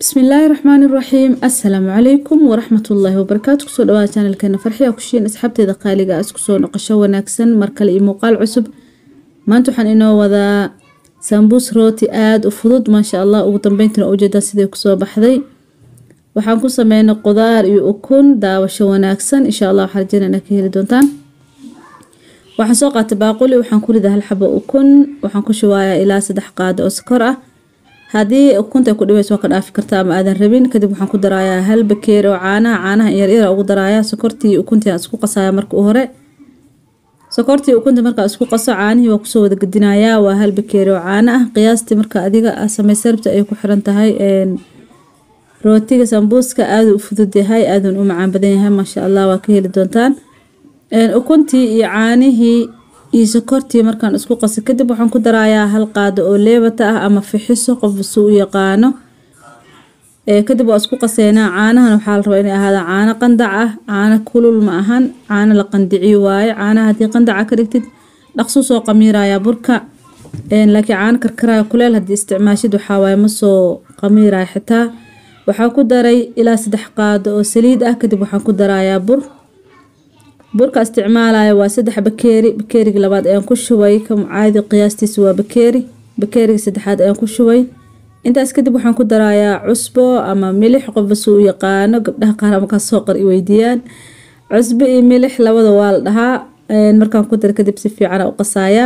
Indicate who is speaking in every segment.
Speaker 1: bismillaahi raxmaani raxiim assalaamu calaykum waraxmatullaahi wabarakaatu kusoo dhawaada janalkeena farxiya kushiin asxaabteeda qaaliga ah isku soo noqosho wanaagsan markale iyo muuqaal cusub maanta waxaan inoo wadaa sambuus rooti aada u fudud maasha allah ugu dambeyntina ujeedaa siday kusoo baxday waxaan ku sameynay qudaar iyo ukun daawasho wanaagsan insha allah waxaa rajeyna inaa ka heli doontaan waxaan soo qaatay baaquli waxaan ku ridaa hal xabo ukun waxaan ku shubayaa ilaa saddex qaado oo sokor ah haddii ukunta ku dhibayso waa ka dhaafi kartaa ama aadan rabin kadib waxaan ku darayaa hal bakeeri oo caanaha caanaha yaryara ugu darayaa sokortii ukuntii aan isku qasaya marka u hore sokortii ukunta markaa isku qaso caanihii waa kusoo wada gedinayaa waa hal bakeeri oo caano ah qiyaastii marka adiga samaysa rabta ay ku xiran tahay rootiga sambuuska aada u fudud yahay aadan u macaan badan yahay maasha allah waa ka heli doontaan ukuntii iyo caanihii iyo sokortii markaan isku qasa kadib waxaan ku darayaa hal qaado oo leebata ah ama fixiso qof su u yaqaano kadib waa isku qaseynaa caanahan waxaa la rabaa inay ahaadaan caano qandac ah caano kulul ma ahan caano la qandiciyo waaye caanaha haddii qandaca ka dhigtid dhaqsuu soo qamiirayaa burka laakiin caano karkaraya kuleel haddii isticmaashid waxaa waaye ma soo qamiiraya xitaa waxaa ku daray ilaa saddex qaado oo saliid ah kadib waxaan ku darayaa bur burka isticmaalaya waa saddex bakeeri bakeeriga labaad ayaan ku shubay caadi qiyaastiisa waa bakeeri bakeeriga saddexaad ayaan ku shubay intaas kadib waxaan ku darayaa cusbo ama milix qofba suu u yaqaano gabdhaha qaar markaas soo qar i weydiiyaan cusbo iyo milix labada waa la dhahaa markaan ku dara kadib si fiican u qasayaa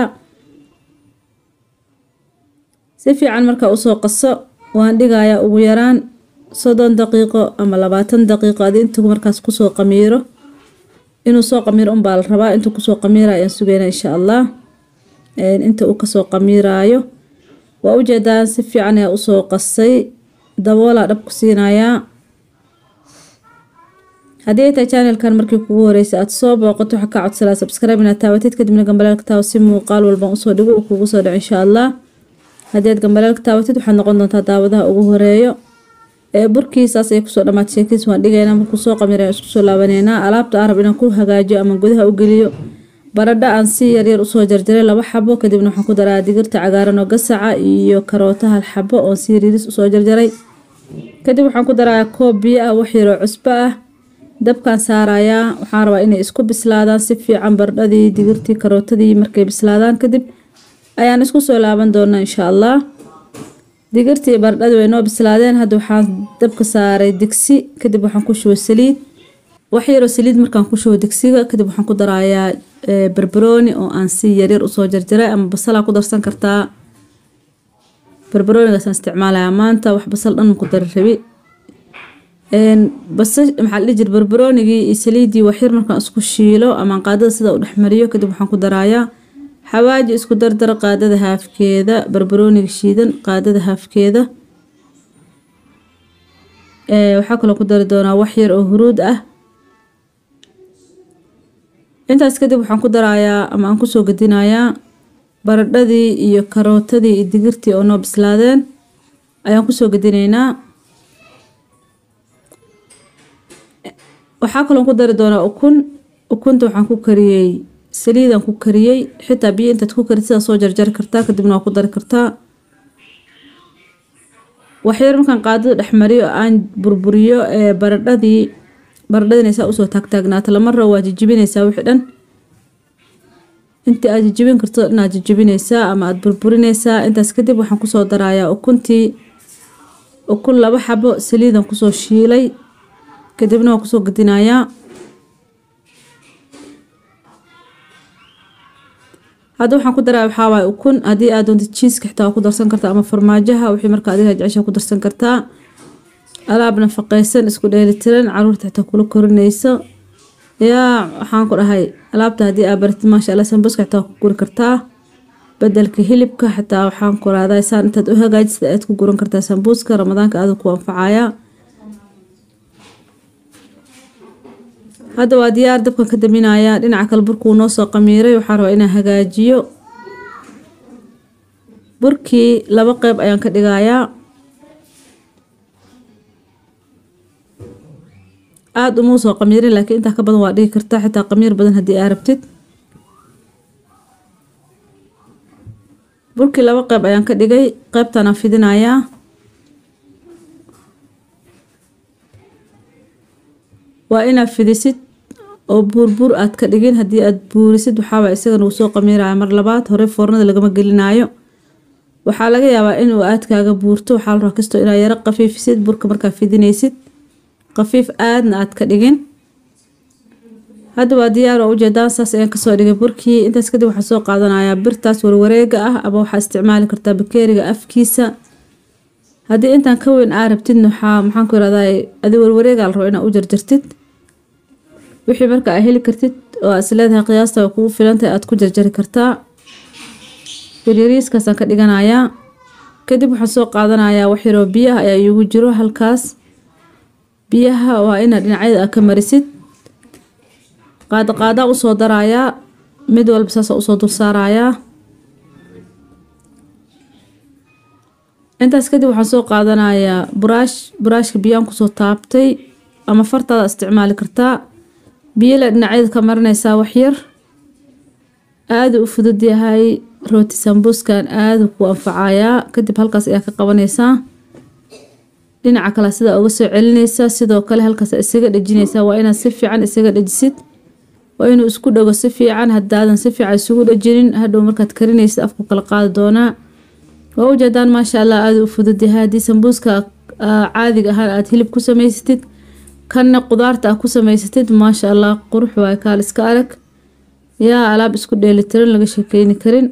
Speaker 1: si fiican markaa usoo qaso waan dhigayaa ugu yaraan soddon daqiiqo ama labaatan daqiiqo adi intuu markaas kusoo qamiiro inuu soo qamiiro unbaa la rabaa intuu kusoo qamiirayo ayaan sugeyna insha allah inta uu kasoo qamiiraayo waa ujeedaan si fiican ayaa usoo qasay daboolaa dhab ku siinayaa haddii ay tahay channelkan markii kugu horeysa aada soo booqato waxaa kaa codsalaa subscribe inaad taabatid kadibna gambalaalka taawo si muuqaal walban usoo dhigo uu kugu soo dhaco insha allah haddii aad gambalaalka taabatid waxaad noqon doontaa daawadaha ugu horeeyo burkii saas ay kusoo dhamaatay sheekiis waan dhigaynaa markuu soo qamiray isku soo laabaneynaa alaabta arab inaan ku hagaajiyo ama gudaha u geliyo baradho aan si yaryar usoo jarjaray laba xabo kadibna waxaan ku daraa digirta cagaaran oo gasaca iyo karoota hal xabo oo si yariiris usoo jarjaray kadib waxaan ku darayaa koob biyo ah wax yaroo cusbo ah dabkaan saarayaa waxaan rabaa inay isku bislaadaan si fiican baradhadii digirtii karootadii markay bislaadaan kadib ayaan isku soo laaban doonaa insha allah digirtii baradhadii way noo bislaadeen hadda waxaan dabka saaray digsi kadib waxaan ku shubay saliid wax yaroo saliid markaan ku shubo digsiga kadib waxaan ku darayaa barbarooni oo aan si yaryar usoo jarjaray ama basalaa ku darsan kartaa barbaroonigaasaan isticmaalayaa maanta wax basal dhan ku dari rabi basa maxaa la jir barbaroonigii iyo saliiddii waxyar markaan isku shiilo ama qaadada sida u dhexmariyo kadib waxaan ku darayaa xawaaji isku dardar qaadada haafkeeda barbarooniga shiidan qaadada haafkeeda waxaa kaloo ku dari doonaa wax yar oo huruud ah intaas kadib waxaan ku darayaa ama aan kusoo gedinayaa baradhadii iyo karootadii iyo digirtii oo noo bislaadeen ayaan kusoo gedinaynaa waxaa kaloo ku dari doonaa ukun ukunta waxaan ku kariyey saliidaan ku kariyey xitaa biyo intaad ku karid sidaa soo jarjari kartaa kadibna waa ku dari kartaa waxyar markaan qaadada dhexmariyo aan burburiyo baradhadii baradhadinaysaa usoo taagtaagnaato lama rabo waa jijibinaysaa wixii dhan intii aad jijibin karto inaad jijibinaysaa ama aada burburinaysaa intaas kadib waxaan kusoo darayaa ukuntii ukun laba xabo saliidan kusoo shiilay kadibna waa kusoo gedinayaa hadda waxaan ku daraa waxaa waaye ukun haddii aad doonto jiiska xitaa waa ku darsan kartaa ama farmaajaha wixii marka adiga jecesha ku darsan kartaa alaab nafaqeysan isku dheelitiran caruurta xitaa kula korinayso yaa waxaan ku dhahay alaabta haddii aad baratid maasha allah sambuska xitaa waa ku guri kartaa bedelka hilibka xitaa waxaan ku raadaa saan intaad u hagaajisada aad ku guran kartaa sambuuska ramadaanka aada ku anfacaya hadda waa diyaar dabkan ka daminayaa dhinaca kale burkuu noo soo qamiiray waxaa rabaa inaan hagaajiyo burkii laba qeyb ayaan ka dhigayaa aada umau soo qamiirin laakiin intaa ka badan waa dhigi kartaa xitaa qamiir badan haddii aa rabtid burkii laba qeyb ayaan ka dhigay qeybtanaan fidinayaa waa inaad fidisid oo buurbuur aad ka dhigin haddii aad buurisid waxaaba isagana uu soo qamiiraya mar labaad hore foornada lagama gelinaayo waxaa laga yaabaa inuu aadkaaga buurto waxaa la rabaa kastoo inaad yaro qafiifisid burka markaa fidinaysid qafiif aadna aad ka dhigin hadda waa diyaar waa ujeedaan saas ayaan kasoo dhigay burkii intaas kadib waxaa soo qaadanayaa birtaas warwareega ah ama waxaa isticmaali kartaa bakeeriga afkiisa haddii intaan ka weyn aa rabtidna waxaa maxaan ku irahdaa adi warwareega la rabo inaad u jarjartid wixii marka aa heli kartid oo aad isleedahay qiyaasta way kugu filantahay aad ku jarjari kartaa yaryariiskaasaan ka dhiganayaa kadib waxaan soo qaadanayaa wax yaroo biyaha ayaa iigu jiro halkaas biyaha waa inaad dhinacyada aad ka marisid qaada qaadaan usoo darayaa mid walba saasa usoo dul saarayaa intaas kadib waxaan soo qaadanayaa buraash buraashka biyaan kusoo taabtay ama fartaada isticmaali kartaa biyala dhinacyada ka marinaysaa waxyar aada u fudud yahay rooti sambuuskan aada ku anfacayaa kadib halkaas ayaa ka qabanaysaa dhinaca kale sidaa uga soo celinaysaa sidoo kale halkaas isaga dhejinaysaa waa inaad si fiican isaga dhejisid waa inuu isku dhago si fiican hadaadan si fiican isugu dhajinin hadhow markaad karinaysid afku kala qaadi doonaa waa ujeedaan maasha allah aada u fudud yahay haddii sambuuska caadiga ahaan aad hilib ku samaysatid kanna qudaarta aad ku samaysatid maasha allah qurux waay kaal iska arag yaa alaab isku dheelitiran laga sheekeyni karin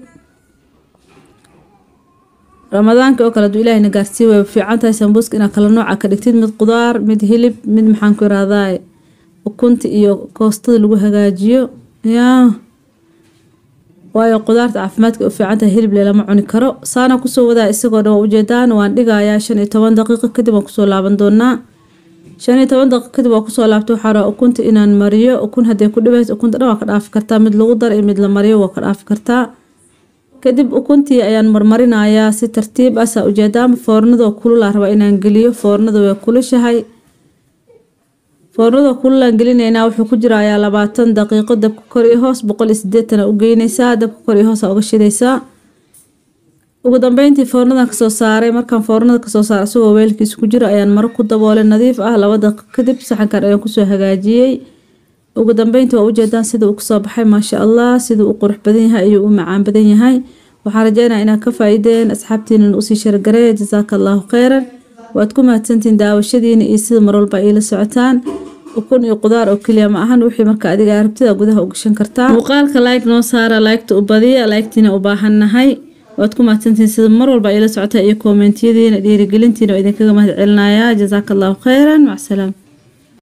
Speaker 1: ramadaanka oo kale aduu ilaahayna gaarsii way fiican tahay sambuuska inaad kala nooca ka dhigtid mid qudaar mid hilib mid maxaan ku irahdaa ukunta iyo koostada lagu hagaajiyo yaa waayo qudaarta caafimaadka u fiican tahay hilib lelama cuni karo saana kusoo wadaa isagoo dhan waa ujeedaan waan dhigayaa shan iyo toban daqiiqo kadib waan kusoo laaban doonaa shan iyo toban daqiiqo kadib waa kusoo laabta waxaa rabaa ukunta inaan mariyo ukun hadday ku dhibayso ukunta dhan waa ka dhaafi kartaa mid lagu daro iyo mid la mariyo waa ka dhaafi kartaa kadib ukuntii ayaan marmarinayaa si tartiib ah saa ujeedaan foornadoo kululaa rabaa inaan geliyo foornada way kulushahay foornada kululaan gelinaynaa wuxuu ku jirayaa labaatan daqiiqo dabka kor iyo hoos boqol iyo sideetana u geynaysaa dabka kor iyo hoosa uga shidaysaa ugu dambeyntii foornadan kasoo saaray markaan foornada kasoo saaray isagoo weelkiisa ku jiro ayaan maro ku daboolay nadiif ah laba daqiiq kadib saxankan ayaan kusoo hagaajiyey ugu dambeyntii waa ujeedaan sida uu kasoo baxay maasha allah siduu u qurux badan yahay ayuu u macaan badan yahay waxaan rajeynaya inaad ka faa-ideen asxaabtiinan usii shargareeya jasaaka allahu kheyran waad ku mahadsantihiin daawashadiina iyo sida marwalba iila socotaan ukun iyo qudaar oo keliya ma ahan wixii marka adiga arabtida gudaha u gashan kartaa muuqaalka like noo saara laygta u badiya laygtiina u baahannahay waad ku mahadsantihiin sida mar walba iila socotaa iyo koomentiyadiina dhiirigelintiina oo idinkaga mahad celinayaa jasaaka allahu kheyran macsalaam